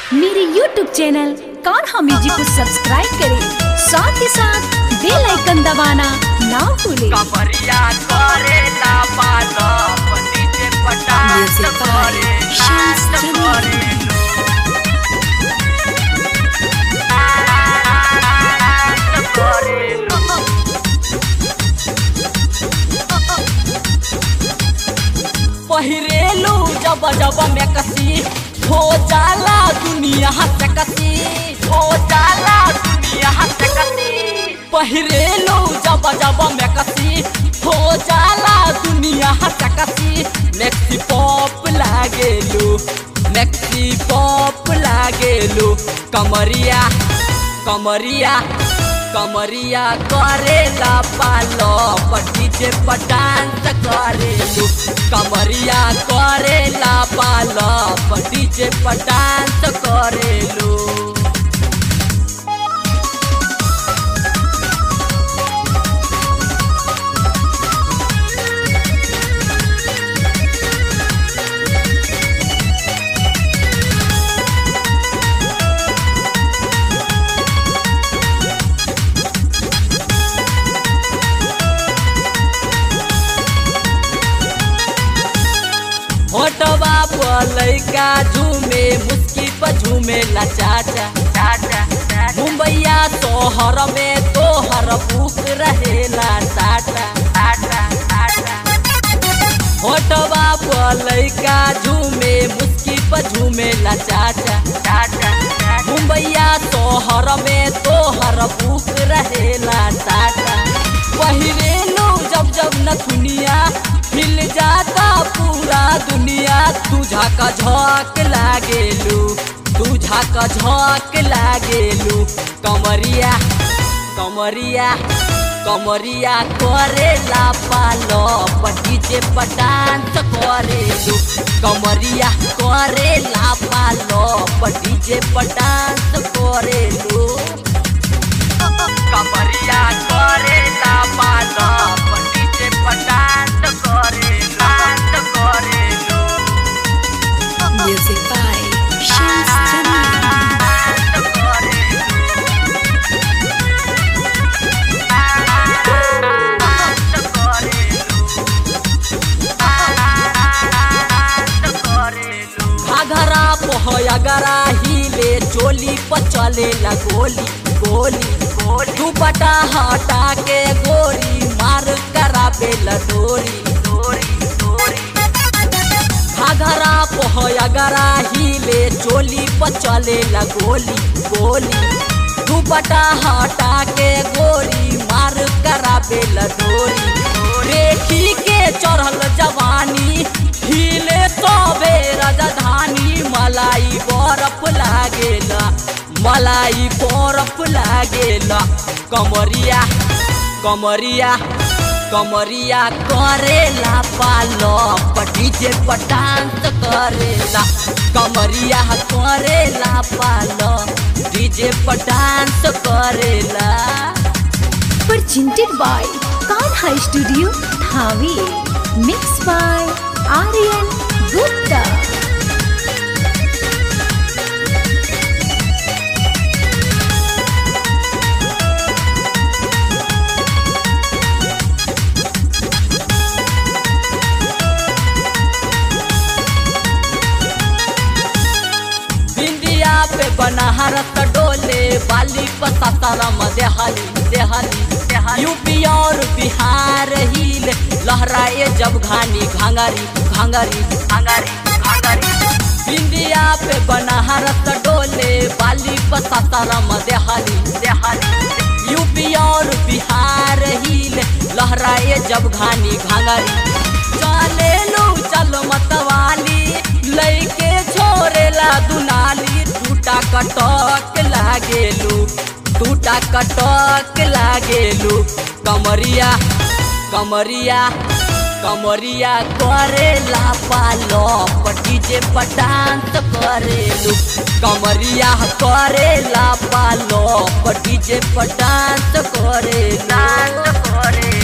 मेरे YouTube channel Kanha music को subscribe करें साथ ही साथ बेल आइकन दबाना ना भूलें कमरिया करे ला पालो डीजे पटास Music by करे Shams नाच Jamil. करे नाच करे पहिरेलू जब जब में कसी हो जाला दुनिया से कसी हो जाला दुनिया से कसी पहिरेलू जब जब में कसी हो जाला दुनिया से कसी मैक्सी पॉप लागेलू मैक्सी पॉप लागेलू कमरिया कमरिया कमरिया करेला पालो डीजे पर डांस करेलू कमरिया करेला पालो डीजे पर डांस करेलू होटवा पर लइका झूमे मुस्की पर झूमे ला चाचा चाचा मुंबईया तोहर में तोहर बुक रहेला टाटा टाटा टाटा होटवा पर लइका झूमे मुस्की पर झूमे ला चाचा चाचा मुंबईया तोहर में तोहर बुक रहेला टाटा पहिरेलू जब जब न दुनिया हिल जाता पूरा दुनिया तुझा का झोंक लागेलू तुझा का झोंक लागेलू कमरिया कमरिया कमरिया करेला पालो डीजे पर डांस करेलू कमरिया करेला पालो डीजे पर डांस करेलू कमरिया करेला पालो डीजे पर डांस करे डांस करेलू music by Shams Jamil dance करेलू डांस करेलू घाघरा पोहयगरा हिले चोली पर चलेला गोली गोली गोली दुपट्टा हटा के गोरी मार कराबेला डोरी डोरी डोरी घाघरा पोहयगरा हिले चोली पर चलेला गोली गोली दुपट्टा हटा के गोरी मार कराबेला डोरी रेखी के चढ़ल जवानी हिले तबे राजधानी मलाई बरफ लागेला मलाई बरफ लागेला कमरिया कमरिया कमरिया करेला पालो डीजे पर डांस करेला कमरिया करेला पालो डीजे पर डांस करेला presented by Kanha Studio Dhawi mixed by Aryan Gupta बिंदिया पे बनारस डोले बाली पसारम देहाली देहाली देहाली यूपी और बिहार हिल लहराए जब घानी घांगरी घांगरी घांगरी घांगरी बिंदिया पे बनारस डोले बाली पसारम देहाली देहाली यूपी और बिहार हिल लहराए जब घानी घांगरी चले लो चल मतवाली लैके छोरेला दुनाली टूटा कटक लागेलू टूटा कटक लागेलू कमरिया कमरिया कमरिया करेला पालो डीजे पर डांस करेलू कमरिया करेला पालो डीजे पर डांस करे डांस करे